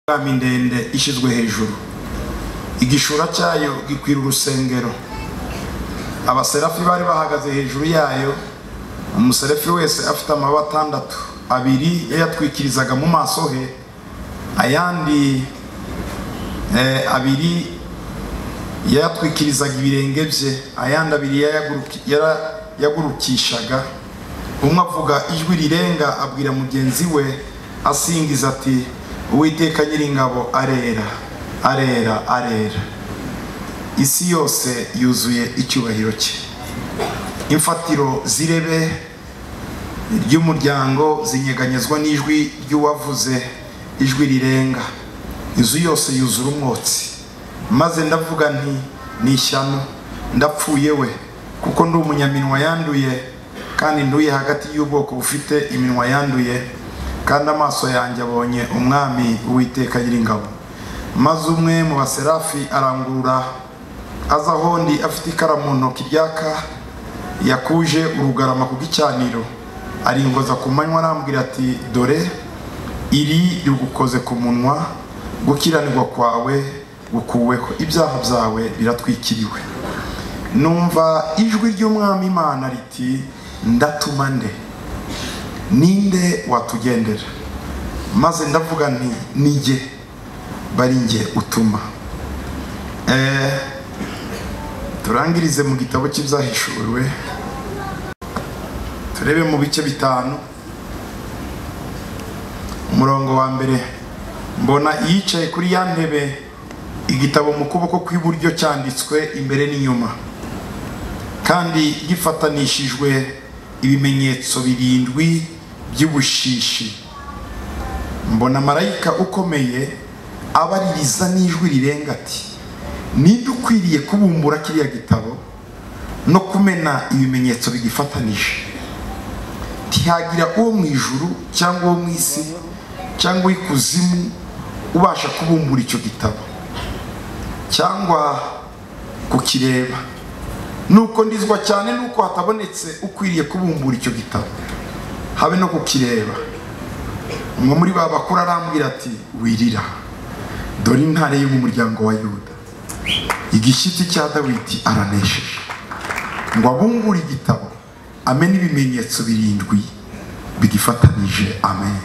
Porogaramu ndende ishyizwe hejuru igishura cyayo gikwira urusengero abaserafi bari bahagaze hejuru yayo umuserafi wese afite amababa atandatu abiri yayatwikirizaga mu maso he ayandi eh, abiri yayatwikirizaga ibirenge bye ayandi abiri yayaguruki- yarayagurukishaga umwe avuga ijwi rirenga abwira mugenzi we asingiza ati uwiteka nyiringabo arera arera arera isi yose yuzuye icyubahiro cye imfatiro z'irebe ry'umuryango zinyeganyezwa n'ijwi ry'uwavuze ijwi rirenga inzu yose yuzura umwotsi maze ndavuga nti ni ishyano ndapfuye we kuko ndi umunyaminwa yanduye kandi nduye hagati y'ubwoko bufite iminwa yanduye kandi amaso yanjye abonye umwami uwiteka nyiringabo maze umwe mu baserafi arangurura aza aho ndi afite ikara mu ntoki ryaka yakuje urugarama ku gicaniro aringoza ku manywa arambwira ati dore iri rigukoze ku munwa gukiranirwa kwawe gukuweho ibyaha byawe biratwikiriwe numva ijwi ry'umwami imana riti ndatuma nde ninde watugendera maze ndavuga nti ni jye bari njye utuma Eh, turangirize mu gitabo cy'ibyahishuriwe turebe mu bice bitanu umurongo wa mbere mbona iyicaye kuri ya ntebe igitabo mu kuboko kw'iburyo cyanditswe imbere n'inyuma kandi gifatanishijwe ibimenyetso birindwi by'ubushishi mbona marayika ukomeye abaririza n'ijwi rirenga ati ninde ukwiriye kubumbura kiriya gitabo no kumena ibimenyetso bigifatanije ntihagira uwo mu ijuru cyangwa uwo mu isi cyangwa uw'ikuzimu ubasha kubumbura icyo gitabo cyangwa kukireba nuko ndizwa cyane nuko hatabonetse ukwiriye kubumbura icyo gitabo habe no kukireba umwe muri ba bakuru arambwira ati wirira dore intare yo mu muryango wa yuda igishyitsi cya dawidi aranesheje ngo abumbure igitabo amena ibimenyetso birindwi bigifatanije amen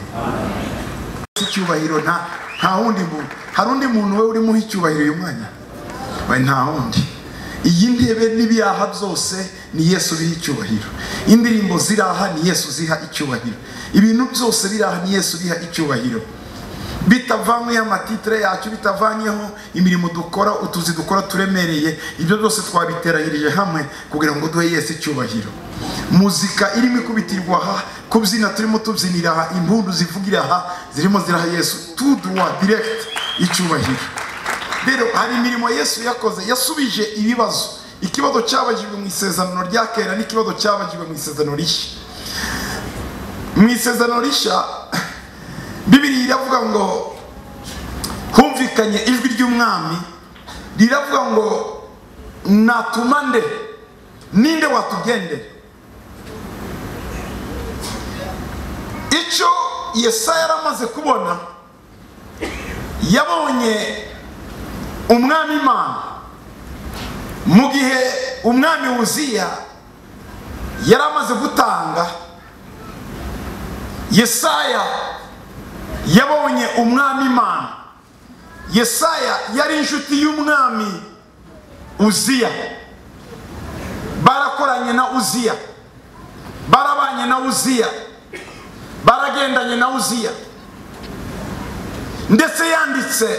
icyubahiro nta nta wundi muntu hari undi muntu we urimuha icyubahiro uyu mwanya we nta wundi iyi ntebe n'ibiyaha byose ni yesu biha icyubahiro indirimbo ziraha ni yesu ziha icyubahiro ibintu byose biraha ni yesu biha icyubahiro bitavanyweho amatitire yacu bitavanyeho imirimo dukora utuzi dukora turemereye ibyo byose twabiteranyirije hamwe kugira ngo duhe yesu icyubahiro muzika irimo ikubitirwa aha kubyina turimo tubyinira aha impundu zivugira aha zirimo ziraha yesu tuduwa diregiti icyubahiro rero hari imirimo yesu yakoze yasubije ibibazo ikibazo cyabajijwe mu isezerano rya kera n'ikibazo cyabajijwe mu isezerano rishya mu isezerano rishya bibiri iravuga ngo humvikanye ijwi ry'umwami riravuga ngo natuma nde ninde watugendera icyo yesaya yari amaze kubona yabonye umwami imana mu gihe umwami wuziya yari amaze gutanga yesaya yabonye umwami imana yesaya yari inshuti y'umwami uziya barakoranye na uziya barabanye na uziya baragendanye na uziya ndetse yanditse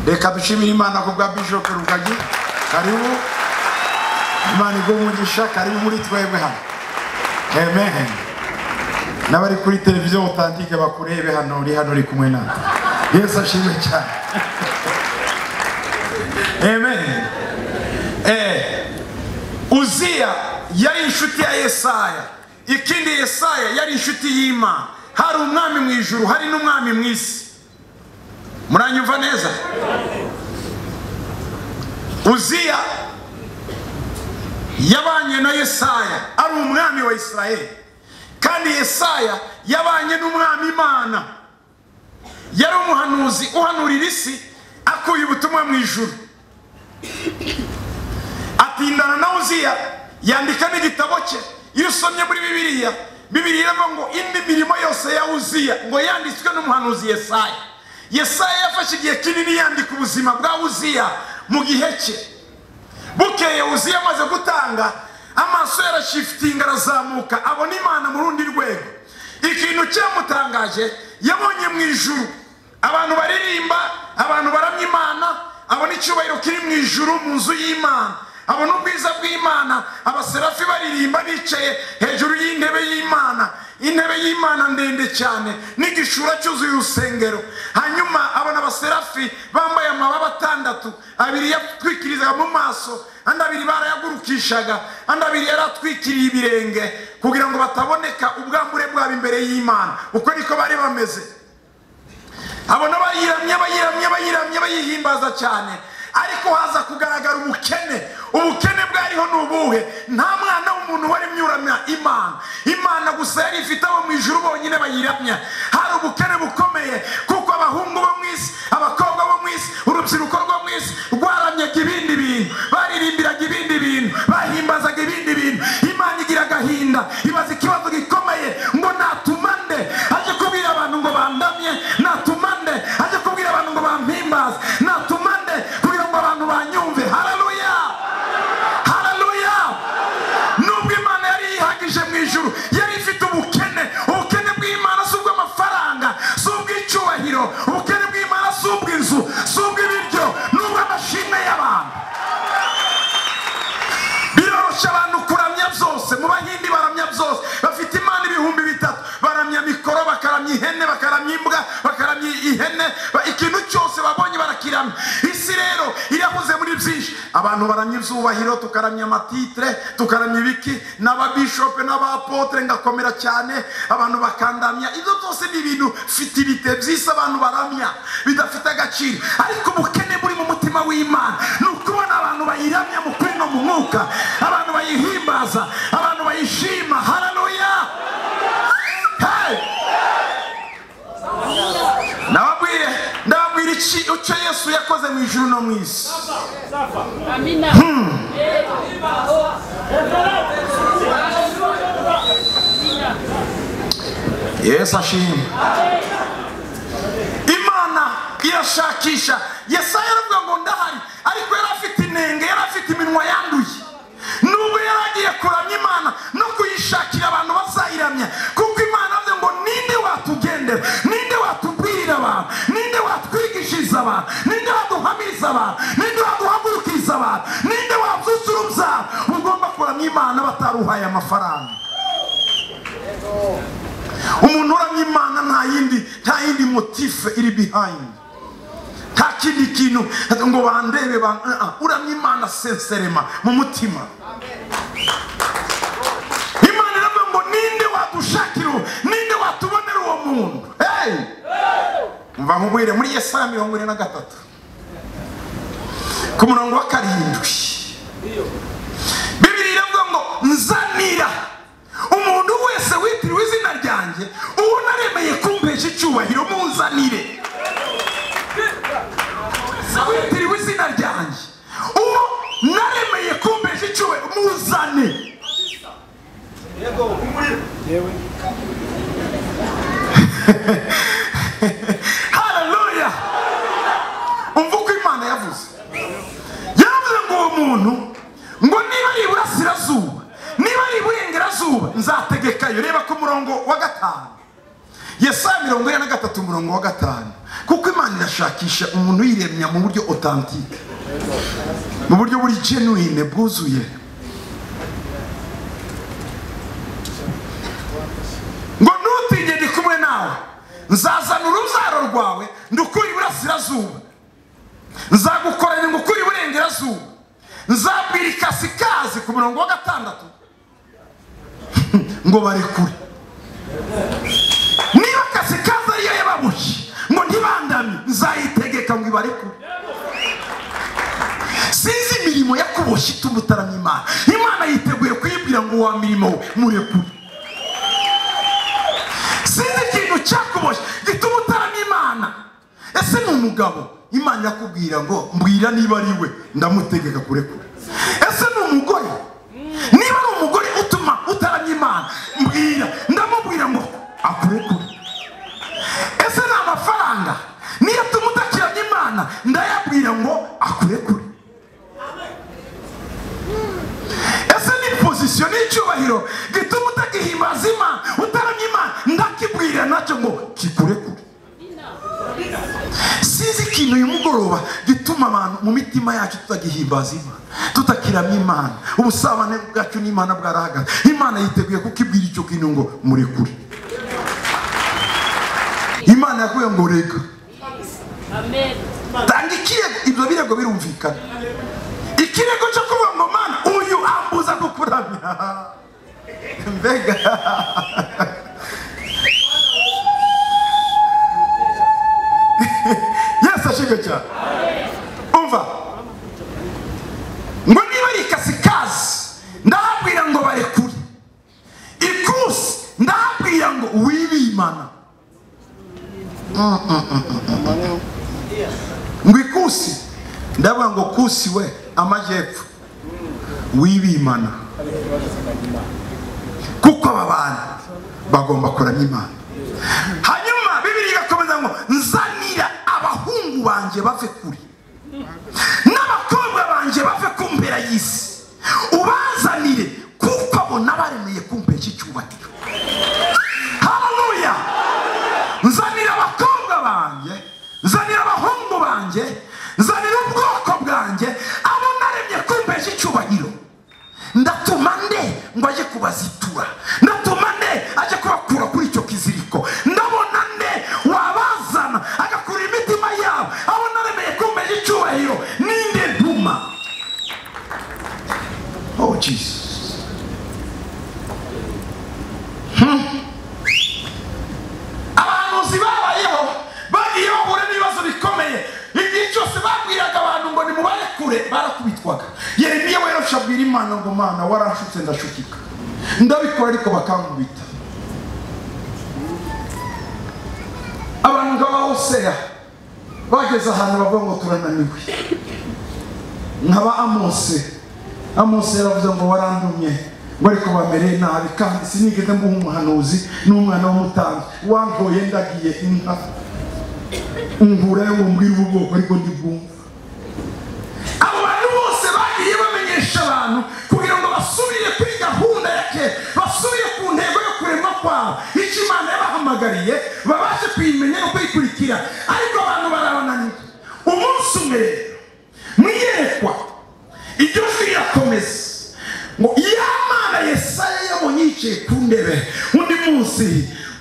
reka dushimire imana ku bwa bishop rugagi karibu imana igumugisha karibu muri twebwe hano amen n'abari kuri televiziyo mutandike bakurebe hano uri hano uri kumwe natwe yesu ashimwe cyane amen eh uziya yari inshuti ya yesaya ikindi yesaya yari inshuti y'imana hari umwami mu ijuru hari n'umwami mu isi muranyumva neza uziya yabanye na yesaya ari umwami wa isirayeli kandi yesaya yabanye n'umwami imana yari umuhanuzi uhanurira isi akuye ubutumwa mu ijuru atindana na uziya yandika n'igitabo cye iyo usomye muri bibiliya bibiliya iravuga ngo indi mirimo yose ya uziya ngo yanditswe n'umuhanuzi yesaya yesaya yafashe igihe kinini yandika ubuzima bwa uziya mu gihe cye bukeye uziya amaze gutanga amaso yarashifitinga arazamuka abona imana mu rundi rwego ikintu cyamutangaje yabonye mu ijuru abantu baririmba abantu baramya imana abona icyubahiro kiri mu ijuru mu nzu y'imana abona ubwiza bw'imana abaserafi baririmba bicaye hejuru y'intebe y'imana intebe y'imana ndende cyane n'igishura cyuzuye urusengero hanyuma abona abaserafi bambaye amababa atandatu abiri yatwikirizaga mu maso andi abiri barayagurukishaga andi abiri yari atwikiriye ibirenge kugira ngo bataboneka ubwambure bwabo imbere y'imana uko niko bari bameze abona bayiramye bayiramye bayiramye bayihimbaza cyane ariko haza kugaragara ubukene ubukene bwariho ni ubuhe nta mwana w'umuntu waremye uramya imana imana gusa yari ifite abo mu ijuru bonyine bayiramya hari ubukene bukomeye kuko abahungu bo mu isi abakobwa bo mu isi urubyiruko rwo mu isi rwaramyaga ibindi bintu baririmbiraga ibindi bintu bahimbazaga ibindi bintu imana igira agahinda ibaza ikibazo gikomeye ngo natuma nde ajye kubwira abantu ngo bandamye natuma nde ajye kubwira abantu ngo bampimbaze natuma nde kugira ngo abantu banyumve hararuya hararuya nubwo imana yari yihagije mu ijuru yari ifite ubukene ubukene bw'imana si ubw'amafaranga si ubw'icyubahiro ubukene bw'imana si ubw'inzu si ubw'ibiryo ni ubw'amashimwe y'abantu biroroshye abantu kuramya byose mu bahindi baramya byose bafite imana ibihumbi bitatu baramya mikoro bakaramya ihene bakaramya imbwa bakaramya ihene ba- ikintu cyose babonye barakiramya isi rero irahuze muri byinshi abantu baramya ibyubahiro tukaramya amatitire tukaramya ibiki n'ababishope n'abapotre ngakomera cyane abantu bakandamya ibyo byose ni ibintu fitirite byisi abantu baramya bidafite agaciro ariko ubukene buri mu mutima w'imana ni ukubona abantu bayiramya mu kuri no mu mwuka abantu bayihimbaza abantu bayishima hararuya hey! ndababwire ndababwira iki icyo yesu yakoze mu ijuru no mu isi Amina. yesu ashimwe imana irashakisha yesaya yaravuga ngo ndahari ariko yari afite inenge yari afite iminwa yanduye nubwo yari agiye kuramya imana no kuyishakira abantu bazayiramya kuko imana yavuze ngo ninde watugendera ninde watubwirira abantu ninde watwigishiriza abantu ninde waduhamiriza abantu ninde waduhagurukiriza abantu ninde wabyutsa urubyaro ugomba kuramya imana bataruhaye amafaranga umuntu uramya imana nta yindi nta yindi motife iri behind nta kindi kintu ngo bandebe ba- uh, uh, uramya imana senserema mu mutima imana iravuga ngo ninde wadushakira uwo ninde watubonera uwo muntu hey! umva nkubwire muri yesaya mirongo ine na gatatu ku murongo wa karindwi bibiri iravuga ngo nzanira umuntu wese witiriwe izina ryanjye uwo naremeye kumpesha icyubahiro muzanire witiriwe izina ryanjye uwo naremeye kumpesha icyubahiro muzane haleluya umva uko imana yavuze yaravuze ngo uwo muntu ngo niba ari iburasirazuba niba ari iburengerazuba nzategekayo reba ku murongo wa gatanu yesaya mirongo ine na gatatu umurongo wa gatanu kuko imana irashakisha umuntu uyiremya mu buryo otantike mu buryo buri genuine bwuzuye ngo ntutinye ndi kumwe nawe nzazana urubyaro rwawe ndukure iburasirazuba nzagukorera ingukuri iburengerazuba nzabwira ikasikazi ku murongo wa gatandatu ngo barekure niba kasikazi ariyo yababuye ngo ntibandamye nzayitegeka ngo ibarekure sinzi imirimo yakuboshye ituma utaramya imana imana yiteguye kuyibwira ngo wa mirimo we murekure sinzi ikintu cyakuboshye gituma utaramya imana mugabo imana irakubwira ngo mbwira niba ari we ndamutegeka kurekura ese ni umugore niba ari umugore utuma utaramya imana mbwira ndamubwira ngo akurekure ese ni amafaranga niyo atuma utakiranya imana ndayabwira ngo akurekure ese ni pozisiyo n'icyubahiro gituma utagihimbaza imana utaramya imana ndakibwira nacyo ngo kikurekure sinzi ikintu uyu mugoroba gituma abantu mu mitima yacu tutagihimbaza imana tutakiramya imana ubusabane bwacu n'imana bwarahagaze imana yiteguye kukibwira icyo kintu ngo murekure imana yakubwiye ngo reka Amen. tanga ikirego ibyo birego birumvikana ikirego cyo kuvuga ngo mana uyu ambuza kukuramya mbega yesu ashimwe cyane umva ngo niba ari ikasikazi ndahabwira ngo barekure ikusi ndahabwira ngo wibimana ngo ikusi ndavuga ngo kusi we amajyepfo wibimana kuko aba bantu bagomba kuramya imana hanyuma bibiri igakomeza ngo nzanira abahungu banjye bave kure n'abakobwa banjye bave ku mpera y'isi ubazanire kuko abo nabaremeye kumpera iki cyubahiro haleluya nzanira abakobwa banjye nzanira abahungu banjye nzanira ubwoko bwanjye abo naremye kumpera iki cyubahiro ndatuma nde ngo ajye kubazitura ndatuma nde ajye kubakura kuri icyo kiziriko ndabona nde wabazana agakurira imitima yabo abo naremeye kumpera icyubahiro ninde ntuma oh jesus abahanuzi babayeho bagiye bahura n'ibibazo bikomeye igihe cyose babwiraga abantu ngo nimubare kure barakubitwaga yeremiya werosha abwira imana ngo mana waranshutse ndashukika ndabikora ariko bakankubita abantu nk'abahoseya bageze ahantu bavuga ngo turananiwe nkaba amose amose yaravuze ngo warandumye ngo ariko bamereye nabi kandi sinigeze mbuha umuhanuzi n'umwana w'umutambyi wantoye ndagiye inka ungurayo ngo mbwire ubu bwoko ariko ndibwumva abo bantu bose bagiye bamenyesha abantu kugira ngo basubire kuri gahunda ya kera basubire ku ntego yo kurema kwabo icyo imana yabahamagariye babashe kuyimenya no kuyikurikira ariko abantu barabananiwe umunsi umwe rero mu iyerekwa iryo jwi rirakomeza ngo ya mana yesaya yabonye yicaye ku ndebe undi munsi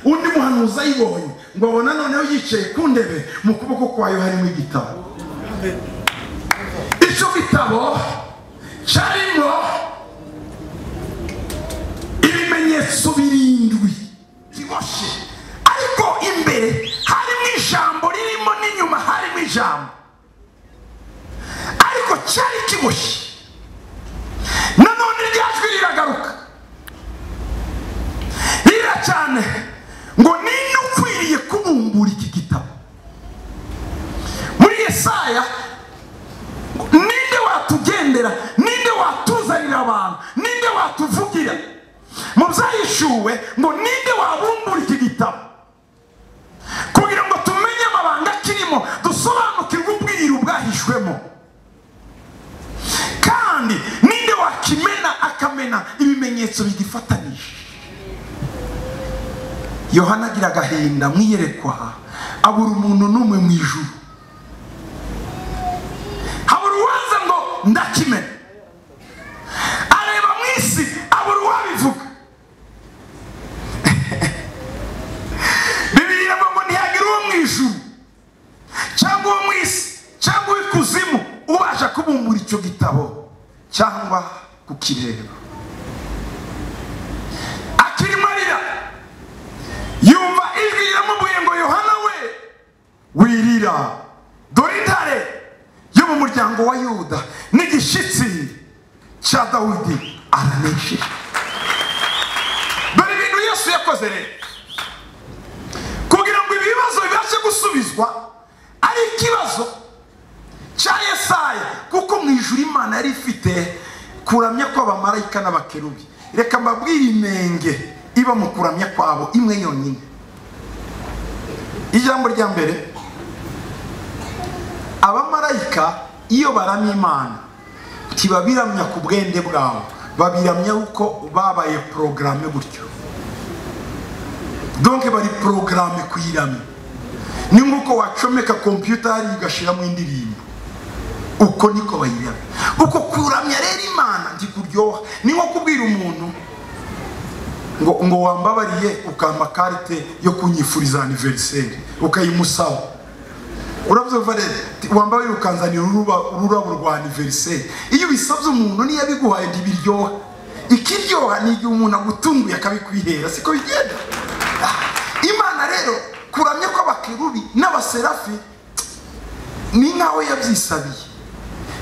undi muhanuzi ayibonye ngo abona noneho yicaye ku ndebe mu kuboko kwayo harimo igitabo icyo gitabo cyarimo ibimenyetso birindwi biboshye ariko imbere harimo ijambo ririmo n'inyuma harimo ijambo ariko cyari kiboshye nanone irya jwi riragaruka rira cyane ngo ninde ukwiriye kubumbura iki gitabo muri yesaya ngo ninde watugendera ninde watuzanira abantu ninde watuvugira mu byahishuwe ngo ninde wabumbura iki gitabo kugira ngo tumenye amabanga kirimo dusobanukirwe ubwiru bwahishwemo kandi ninde wakimena akamena ibimenyetso bigifatanije yohana agira agahinda mu iyerekwa abura umuntu n'umwe mu ijuru habura uwaza ngo ndakimena areba mu isi abura uwabivuga bibiri iravuga ngo ntihagira uwo mu ijuru cyangwa uwo mu isi cyangwa uw'ikuzimu ubasha kubumbura icyo gitabo cyangwa kukireba akiri marira yumva ijwi riramubwiye ngo yohana we wirira dore intare yo mu muryango wa yuda n'igishyitsi cya dawidi aranesheje dore ibintu yesu yakoze rero kugira ngo ibibazo bibashe gusubizwa ari ikibazo cya yesaya kuko mu ijuru imana yari ifite kuramya kw'abamarayika n'abakerubi reka mbabwire inenge iba mu kuramya kwabo imwe yonyine ijambo rya mbere abamarayika iyo baramya imana ntibabiramya ku bwende bwabo babiramya uko babaye porogaramu gutyo donke bari porogaramu kuyiramya ni nk'uko wacomeka kompiyuta hariya ugashyiramo indirimbo uko niko bayiramya uko kuramya rero imana ntikuryoha ni nko kubwira umuntu ngo ngo wambabariye ukampa karite yo kunyifuriza aniveriseri ukayimusaba urabyumva rero ti- wambabariye ukanzanira uruba- ururabo rwa aniveriseri iyo ubisabye umuntu niyo abiguhaye ntibiryoha ikiryoha ni igihe umuntu agutunguye akabikwihera siko bigenda Ah, imana rero kuramya kw'abakerubi n'abaserafi ni nkaho yabyisabiye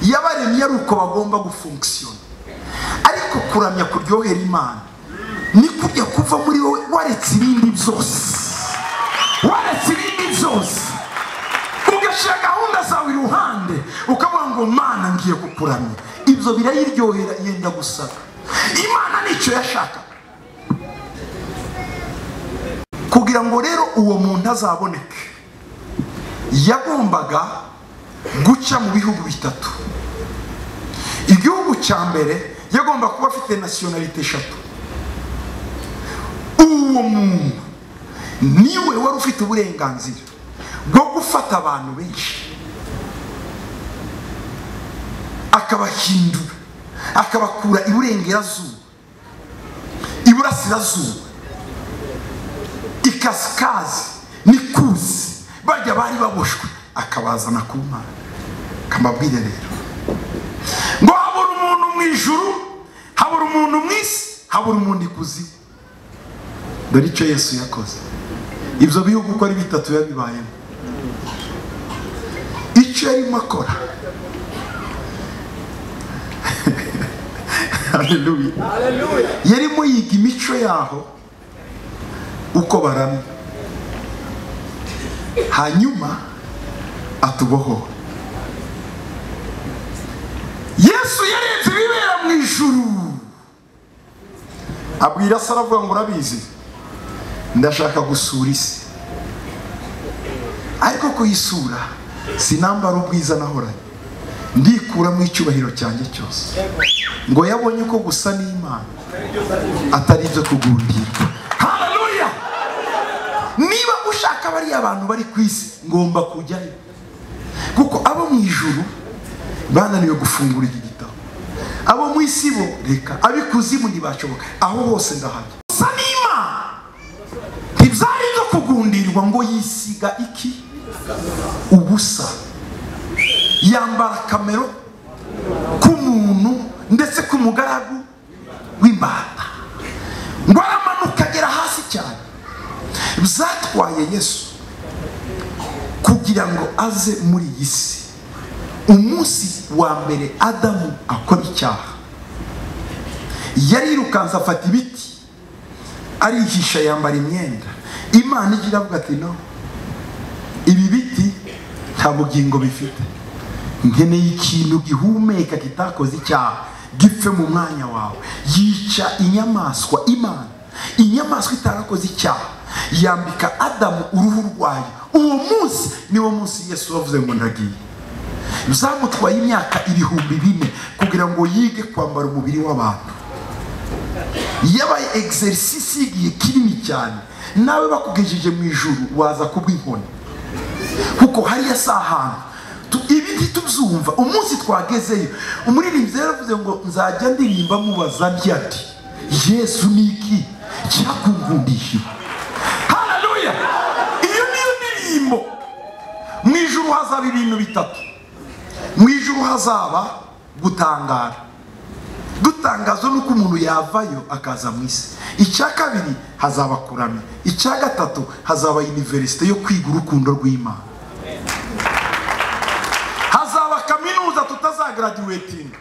yabaremye ari uko bagomba gufunkisiyona ariko kuramya kuryohera imana ni kujya kuva muri wowe waretse ibindi byose waretse ibindi byose ugashyira gahunda zawe iruhande ukavuga ngo mana ngiye kukuramya ibyo birayiryohera yenda gusaka imana nicyo yashaka kugira ngo rero uwo muntu azaboneke yagombaga guca mu bihugu bitatu igihugu cya mbere yagomba kuba afite nasiyonalite eshatu uwo muntu niwe wari ufite uburenganzira bwo gufata abantu benshi akabahindura akabakura iburengerazuba iburasirazuba ikasikazi n'ikuzi bajya bari baboshwe akabazana ku mana akambabwire rero ngo habura umuntu mu ijuru habura umuntu mu isi habura umuntu ikuzimu dore icyo yesu yakoze ibyo bihugu uko ari bitatu yabibayemo icyo yarimo akora Hallelujah. yarimo yiga imico yaho uko baramya hanyuma atubohowe yesu yarenze ibibera mu ijuru abwira se aravuga ngo urabizi ndashaka gusura isi ariko kuyisura sinambara ubwiza nahoranye ndikura mu icyubahiro cyanjye cyose ngo yabonye ko gusa n'imana atari ibyo kugundirwa haleluya niba ushaka bariya abantu bari ku isi ngomba kujyayo kuko abo mu ijuru bananiwe gufungura iki gitabo abo mu isi bo reka ab'ikuzimu ntibashoboka aho hose ndahajya gusa n'imana ntibyari byo kugundirwa ngo yisiga iki ubusa yambara kamero k'umuntu ndetse k'umugaragu w'imbata ngo aramanuka agera hasi cyane byatwaye yesu kugira ngo aze muri iyi si umunsi wa mbere adamu akora icyaha yarirukanse afata ibiti arihisha yambara imyenda imana ijya iravuga ati no ibi biti nta bugingo bifite nkeneye ikintu gihumeka kitakoze icyaha gipfe mu mwanya wawe yica inyamaswa imana inyamaswa itarakoze icyaha yambika adamu uruhu rwayo uwo munsi niwo munsi yesu wavuze ngo ndagiye zamutwaye imyaka ibihumbi bine kugira ngo yige kwambara umubiri w'abantu yabaye egiserisisi y'igihe kinini cyane nawe bakugejeje mu ijuru waza kubw'inkoni kuko hariya si ahantu Tu- ibi ntitubyumva umunsi twagezeyo umuririmbyi rero yavuze ngo nzajya ndirimba mubaza byati yesu ni iki cyakungundishije haleluya iyo niyo ndirimbo mu ijuru hazaba ibintu bitatu mu ijuru hazaba gutangara dutangazwa n'uko umuntu yavayo akaza mu isi icya kabiri hazaba kuramya icya gatatu hazaba iniverisite yo kwiga urukundo rw'imana hazaba kaminuza tutazagaraduwetinga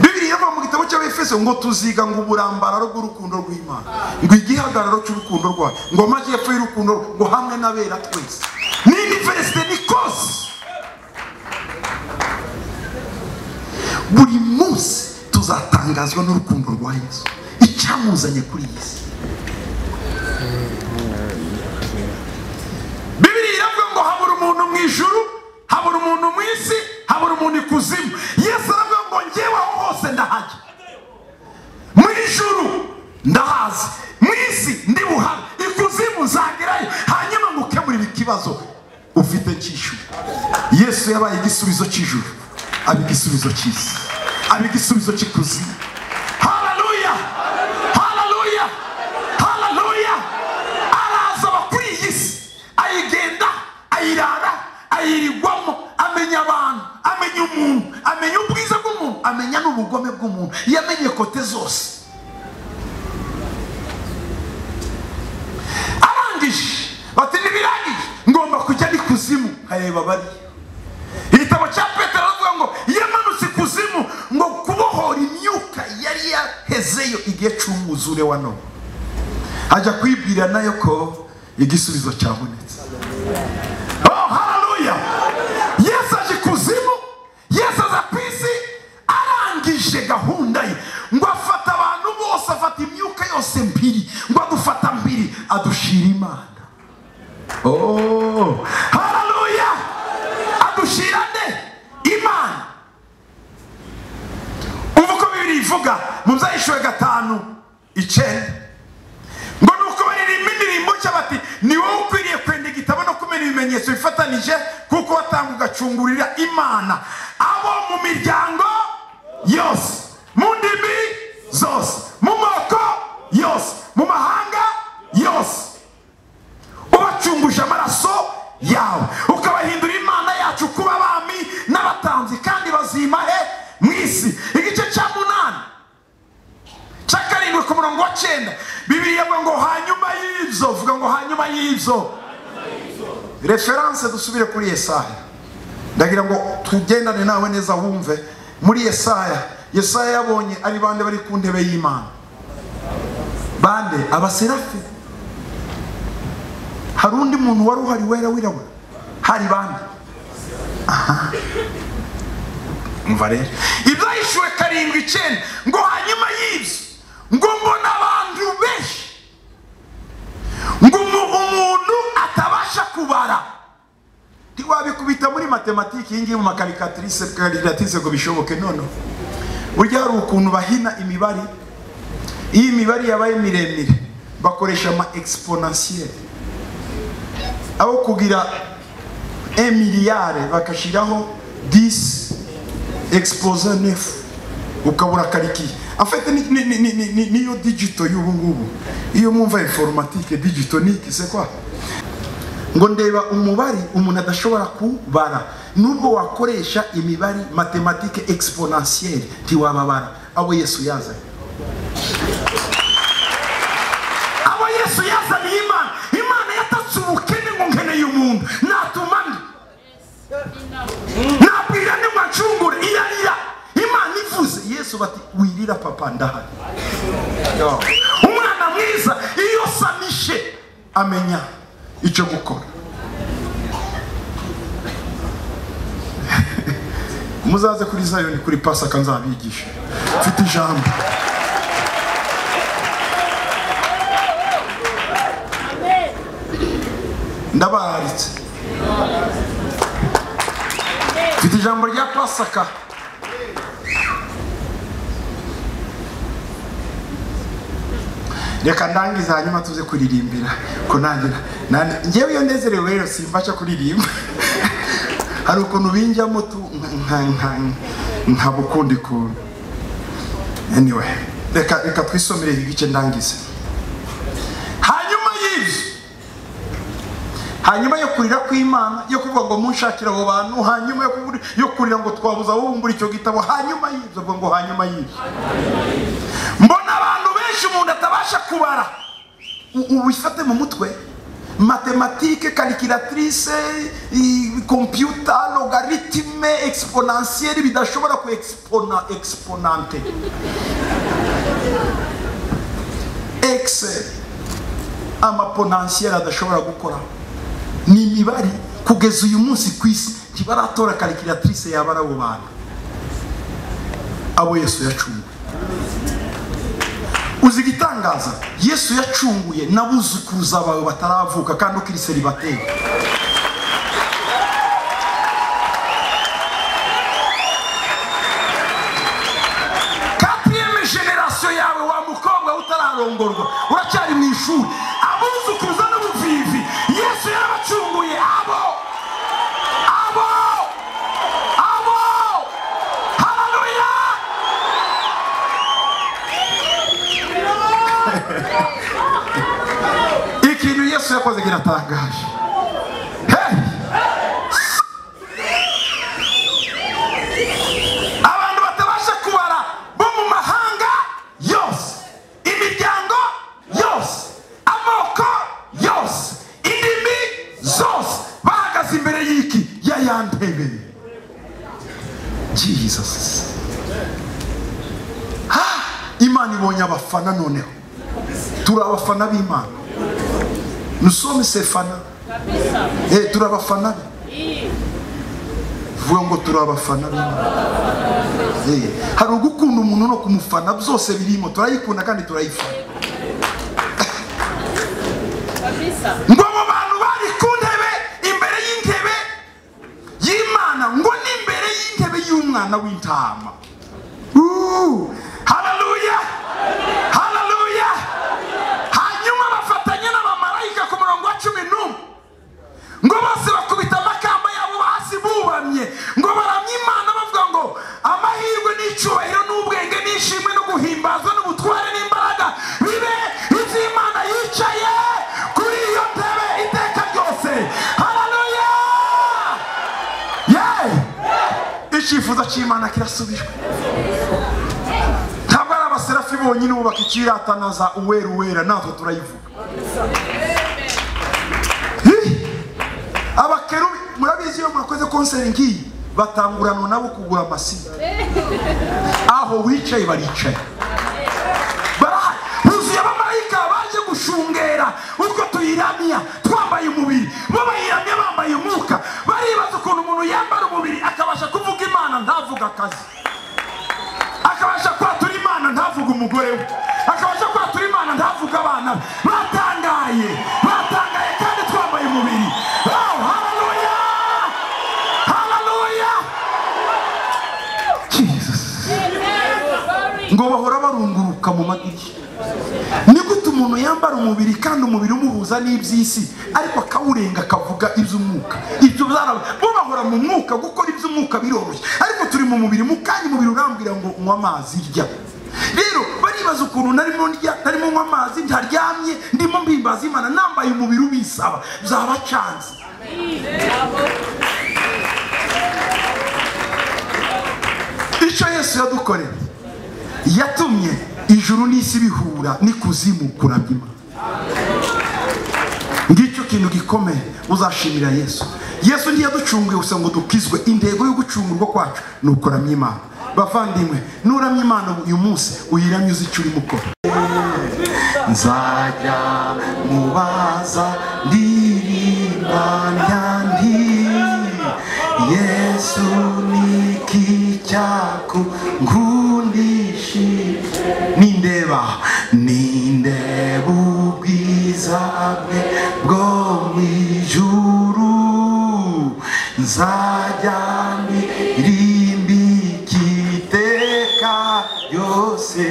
bibiriya iva mu gitabo cy'abefeso ngo tuziga ngo uburambararo bw'urukundo rw'imana ngo igihagararo cy'urukundo rwayo ngo amajyepfo y'urukundo rwo- ngo hamwe n'abera twese ni iniverisite ni kose atangazwa n'urukundo rwa yesu icyamuzanye kuri iyi si bibiriya iravuga ngo habura umuntu mu ijuru habura umuntu mu isi habura umuntu ikuzimu yesu aravuga ngo njyewe aho hose ndahajya mu ijuru ndahazi mu isi ndi buhari ikuzimu zagerayo hanyuma gukemura ikibazo ufite cy'ijuru yesu yabaye igisubizo cy'ijuru aba igisubizo cy'isi aba igisubizo cy'ikuzimu hararuya hararuya hararuya araza aba kuri iyi si ayigenda ayirara ayirigwamo amenya abantu amenya umuntu amenya ubwiza bw'umuntu amenya n'ubugome bw'umuntu yamenye kote zose arangije bati ntibirangije ngomba kujya n'ikuzimu nkareba bari igitabo cya petero aravuga ngo yamanutse ikuzimu ngo kubohora imyuka yari yahezeyo igihe cy'umwuzure wa none ajya kwibwira nayo ko igisubizo cyabonetse oh haleluya yesu aje ikuzimu yesu aza ku isi arangije gahunda ye ngo afata abantu bose afata imyuka yose mbiri ngo adufata mbiri adushira imana oh haleluya adushira nde imana ubu uko bibiri ivuga mu byayishuwe gatanu icyenda ngo nuko baririmba indirimbo nshya bati ni wowe ukwiriye kwenda igitabo no kumenya ibimenyetso bifatanije kuko watanga ugacungurira imana abo mu miryango yose mu ndimi zose mu moko yose mu mahanga yose ubacunguje amaraso yawe ukabahindura imana yacu kuba abami n'abatanzi kandi bazima he mu isi igice cya munani cya karindwi ku murongo wa cyenda bibiri yavuga ngo hanyuma y'ibyo vuga ngo hanyuma y'ibyo referanse dusubire kuri yesaya ndagira ngo tugendane nawe neza wumve muri yesaya yesaya yabonye ari bande bari ku ntebe y'imana bande abaserafi hari undi muntu wari uhari wera wirabura hari bande umva rero ibyahishwe karindwi icyenda ngo hanyuma y'ibyo ngo mbona abantu benshi ngo umu- umuntu atabasha kubara ntiwabikubita muri matematike iyi ngiyi mu makarikatirise karikatirise ngo bishoboke noneho burya hari ukuntu bahina imibare iyo imibare yabaye miremire bakoresha ama egisiponasiyeri aho kugira emiliyare bagashyiraho disi expose nefu ukabura karikiye afite ni- ni- ni- ni- ni- niyo digito y'ubu ngubu iyo mwumva informatike digito ni iki se kwa ngo ndeba umubare umuntu adashobora kubara nubwo wakoresha imibare matematike exponentielle ntiwababara abo yesu yazanye abo yesu yazaniye imana imana yatatse ubukene ngo nkeneye umuntu natuma nde nabwira ni mwacungure irarira imana ivuze yesu bati wirira papa ndahari umwana mwiza iyo samishe amenya icyo gukora muzaze kuri zayoni kuri pasaka nzabigisha mfite ijambo ndabararitse mfite ijambo rya pasaka reka ndangize hanyuma tuze kuririmbira kunangira Nani- njyewe iyo nezerewe rero simbasha kuririmba hari ukuntu binjyamo tu nka- nka- nkaba ukundi kuntu anyway reka reka twisomere igice ndangize hanyuma y'ibyo hanyuma yo kurira kw'imana yo kuvuga ngo munshakire abo bantu hanyuma yo kubura- yo kurira ngo twabuze abubumbura icyo gitabo hanyuma y'ibyo avuga ngo hanyuma y'ibyo mbona abantu benshi umuntu atabasha kubara U- ubu ifate mu mutwe matematike karikiratirise kompiyuta logaritime egisiponansieri bidashobora ku egisiponan egisiponante ekiseri amaponansieri adashobora gukora ni imibare kugeza uyu munsi ku isi ntibaratora karikiratirise yabara abo bantu abo yesu yacunguye uzi igitangaza yesu yacunguye n'abuzukuruza bawe bataravuka kandi ukiri seribateri katiyeme generasiyo yawe wa mukobwa utararongorwa uracyari mu ishuri abuzukuruza n'ubupfizi yesu yarabacunguye abo abo abo haleluya ikintu yesu yakoze kiratangaje Hey! abantu batabasha kubara bo mu mahanga yose imiryango yose amoko yose indimi zose bahagaze imbere y'iki ya ya ntebe jesus ha imana ibonye abafana noneho turi abafana b'imana nusome sefana kabisa eh, turi abafana be hii vuga ngo turi abafana b'imana Eh, hari ugukunda umuntu no kumufana byose birimo turayikunda kandi turayifana kabisa ngo abo bantu bari ku ntebe imbere y'intebe y'imana ngo n'imbere y'intebe y'umwana w'intama Woo! haleluya haleluya hanyuma bafatanya n'abamarayika ku murongo wa cumi n'umwe ngo bose bakubita amakamba yabo hasi bubamye ngo baramye imana bavuga ngo amahirwe n'icyubahiro n'ubwenge n'ishimwe no guhimbazwa n'ubutware n'imbaraga bibe iby'imana yicaye kuri iyo ntebe iteka ryose haleluya yeee icyifuzo cy'imana kirasubijwe ntabwo ari abaserafi bonyine bubaka ikiratanaza uwera uwera natwe turayivuga Hi! abakerubi murabizi iyo mwakoze konseri ngiyi batanguranwa nabo kugura amasida aho wicaye baricaye barahari huzuye abamarayika baje gushungera utwo tuyiramya twambaye umubiri bo bayiramya bambaye umwuka baribaza ukuntu umuntu yambara umubiri akabasha kuvuga imana ntavuga akazi akabasha kwatura imana ntavuga umugore we akabasha kwatura imana ntavuga abana be batangaye batangaye kandi twambaye umubiri Oh, haleluya haleluya Jesus. Glory. ngo bahora barunguruka mu madirishya ni gute umuntu yambara umubiri kandi umubiri umuhuza n'iby'isi ariko akawurenga akavuga iby'umwuka ibyo byaraba bo bahora mu mwuka gukora iby'umwuka biroroshye ariko turi mu mubiri mu kanya umubiri urambwira ngo unywe amazi rya rero baribaza ukuntu narimo ndya narimo nywa amazi ntaryamye ndimo mbimbaza imana nambaye umubiri ubisaba byabacanze icyo yesu yadukoreye yatumye ijuru n'isi bihura n'ikuzimu kuramya imana ngicyo kintu gikomeye uzashimira yesu yesu ntiyaducunguye gusa ngo dukizwe intego yo gucungurwa kwacu ni ukuramya imana bavandimwe nuramya imana uyu munsi uyiramye uzi icyo urimo ukora nzajya mubaza ndirimbanya nti yesu niki cyaku nkundishi nindeba nindeba ubwiza bwe bwo mu ijuru nzajya ndirimbikite iteka ryose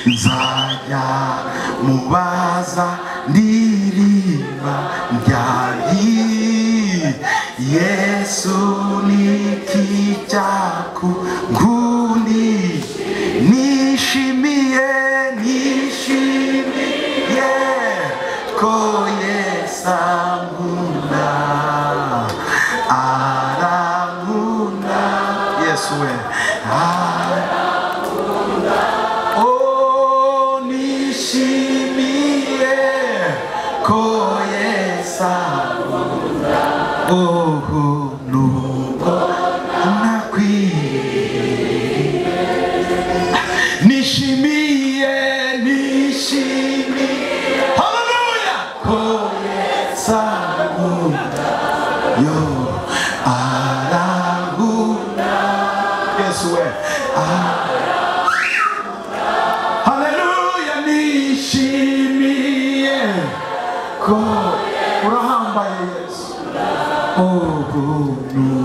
nzajya mubaza ndirimba ryari yesu niki cyaku ngundi nishimiye nishimiye ko yesu ankunda arankunda yesu we arankunda Oh, nishimiye ko Yesu akunda. Oh, nuko nakwiriye. Nishimiye, nishimiye. Hallelujah! Ko Yesu akunda. Yo, aragunda. Yesu we, God urahambaye yesu oh, oh, no.